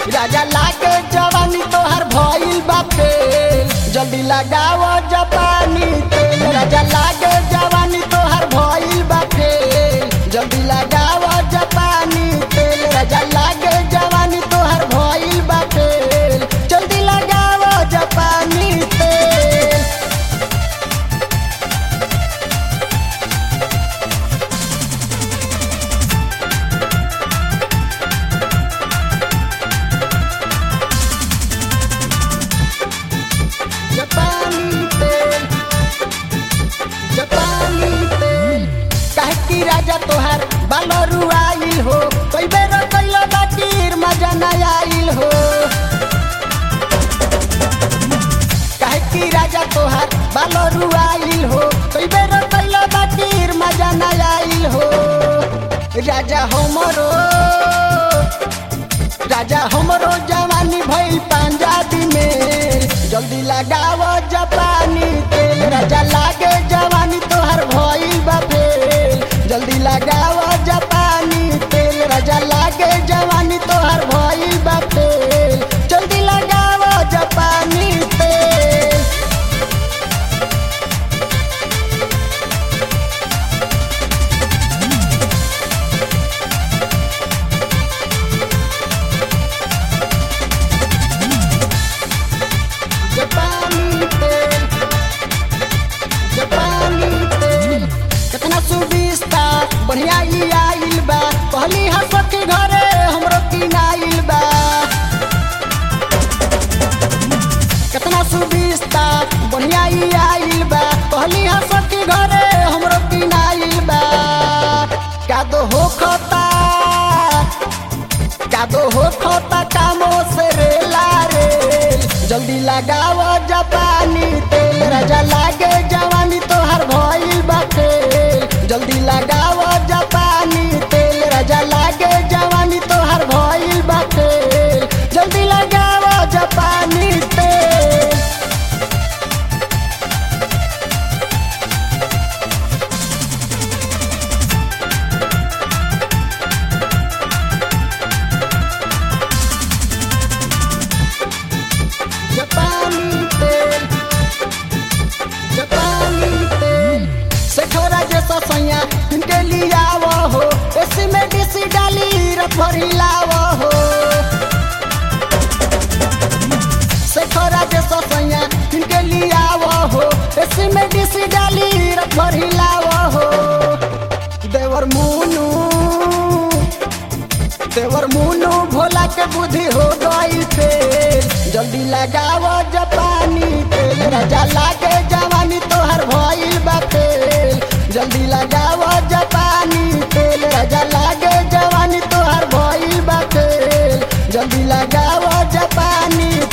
राजा लागे जवानी तोहर भइल बापे जल्दी लगाव जापानी तेल राजा लागे जवानी तोहर भइल बापे जल्दी लगाव जापानी तेल राजा लागे जवानी तोहर भइल बापे जल्दी लगाव जापानी तेल जापानी तेल जापानी तेल काहे की राजा तोहार बालरू आइल हो कोई बेर कैलो बाकीर मजा न आइल हो काहे की राजा तोहार बालरू आइल हो कोई बेर कैलो बाकीर मजा न आइल हो राजा हमरो राजा हमरो जवानी भइल पंजाबी में जल्दी लगाव जापानी तेल राजा लागे जवानी तोहर भइल बा फेल जल्दी लगाव जापानी तेल राजा लागे जवानी तोहर भइल बा फेल जल्दी लगाव जापानी तेल जापानी तेल जापानी तेल कितना सुविस्ता बढ़िया ई आइल बा कहली हा सखी घरे हमरो किनाइल बा कितना सुविस्ता बढ़िया ई आइल बा कहली हा सखी घरे हमरो किनाइल बा का दो हो खता कादो हो खोता कामो से रेला रे जल्दी लगाव जापानी तेल राजा लागे जवानी तोहर भइल बा खेल जल्दी लगाव जापानी तेल राजा लागे जवानी तोहर भइल बा खेल जल्दी लगाव जापानी तेल जापानी तेल जापानी तेल सेठोरा जैसा सैया इनके लिए आवो हो एसी में डीसी डाली रफरी लावो हो सेठोरा जैसा सैया इनके लिए आवो हो एसी में डीसी डाली रफरी लावो हो देवर मुनू देवर मुनु भोला के बुद्धि हो गई फेल जल्दी लगाव जापानी तेल राजा लागे जवानी तोहर भइल बा फेल जल्दी लगाव जापानी तेल राजा लागे जवानी तोहर भइल बा फेल जल्दी लगाव जापानी